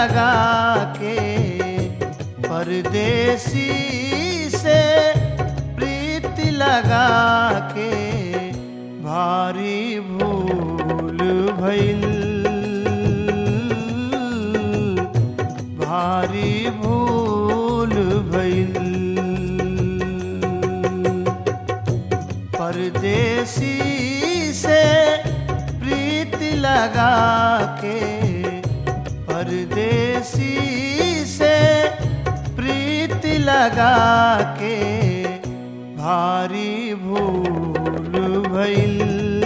लगा के परदेसी से प्रीति लगा के भारी भूल भइल भारी भूल भइल परदेसी से प्रीति लगा के परदेसी से प्रीति लगा के भारी भूल भइल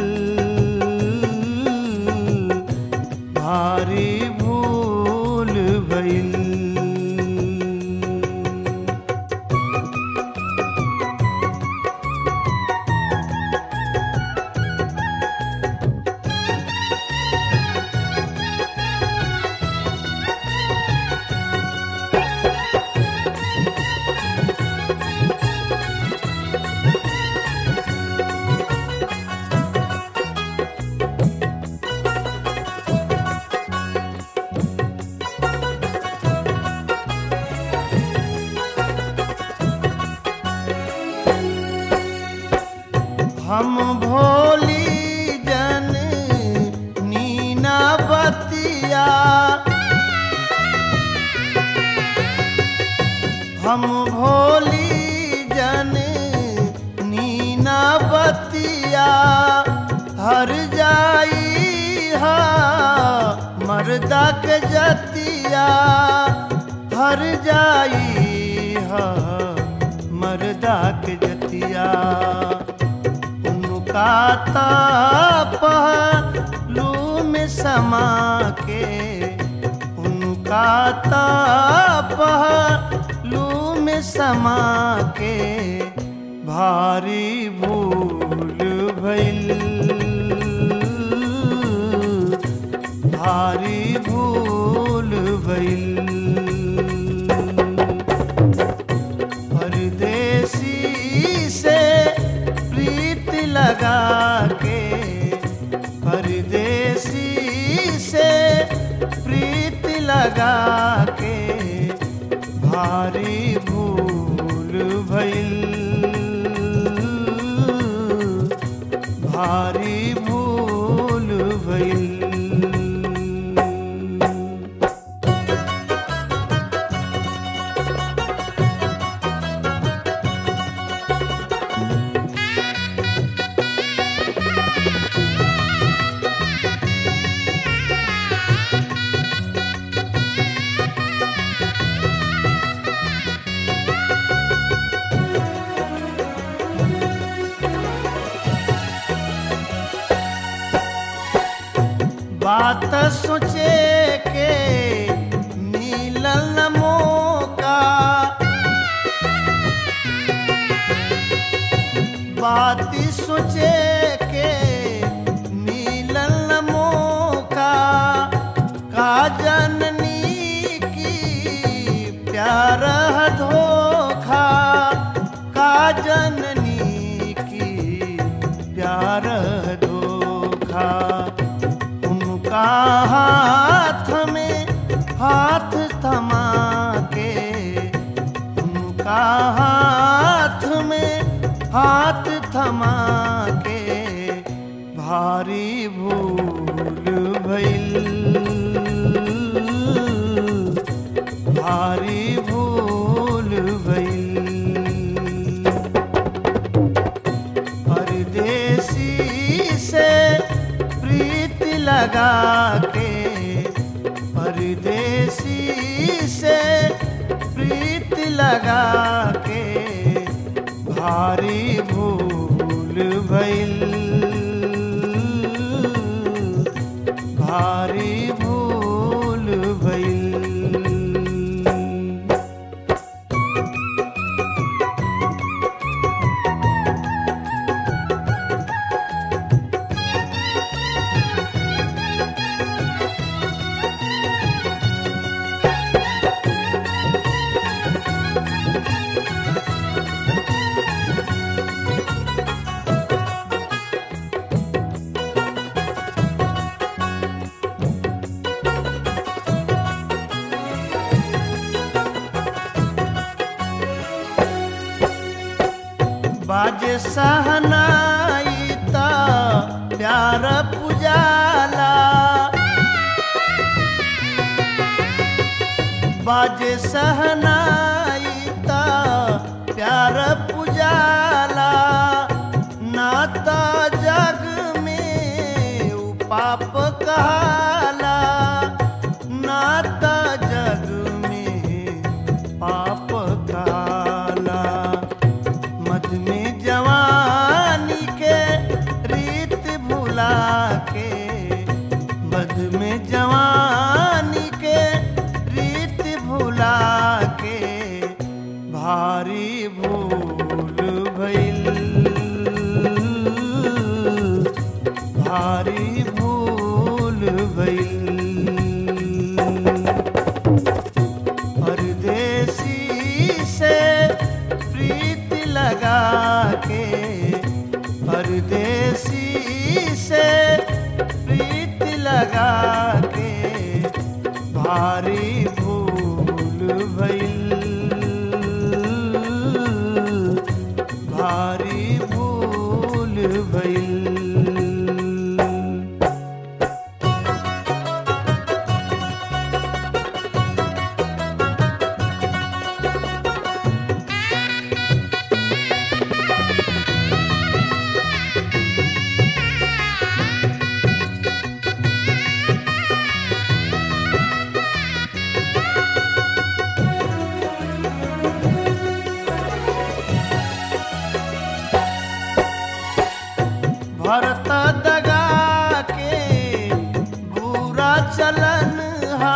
भारी भूल भइल हम भोली जन नीना बतिया हम भोली जन नीना बतिया हर जाई हा मर्दा के जतिया हर जाई हा मर्दा के जतिया उनका पहलू में समा के उनका पहलू में समा के भारी भूल भइल भारी भूल भइल परदेसी से प्रीति लगा के परदेसी से प्रीति लगा के भारी भूल भइल भारी भूल भइल बात सोचे के मिलल न मौका बात सोचे के मिलल न मौका का जननी की प्यार है धोखा का जननी की प्यार है धोखा उनका हाथ में हाथ थमा के उनका हाथ में हाथ थमा के भारी भूल भइल भारी भूल भइल परदेसी से प्रीति लगा के परदेसी से प्रीति लगा के भारी भूल भइल भारी भूल भइल बाजे सहनाई ता प्यार पुजाला बाजे सहनाई ता प्यार पुजाला नाता जग में उ पाप कहाला नाता जग में पाप कहाला मध में जवानी के रीत भुला के मध में जवानी के रीत भुला के भारी भूल भइल भारी भूल भइल परदेसी से प्रीत लगा के परदेसी से प्रीत लगा के भारी भूल भइल भारी भूल भइल भरत दगा के बुरा चलन हा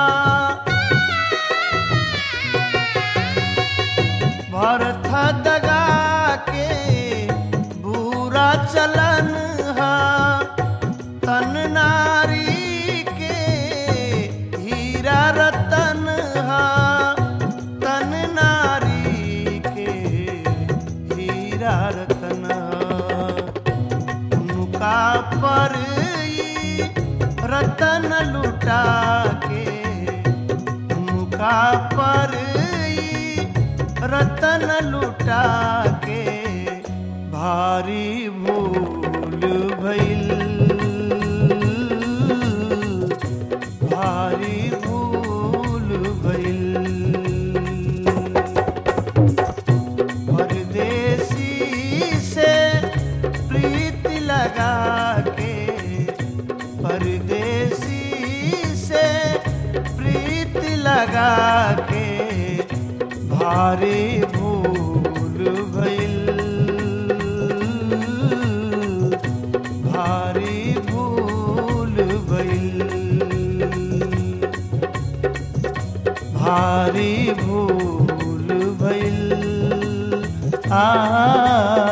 भरत दगा के बुरा चलन हा तन नारी के हीरा रतन हा तन नारी के हीरा रतन हा उनका पर ई रतन लुटा के उनका पर ई रतन लुटा के भारी भूल भइल भारी भूल भइल परदेसी से प्रीत लगा के परदेसी से प्रीत लगा के भारी भूल भइल भारी भूल भइल भारी भूल भइल आ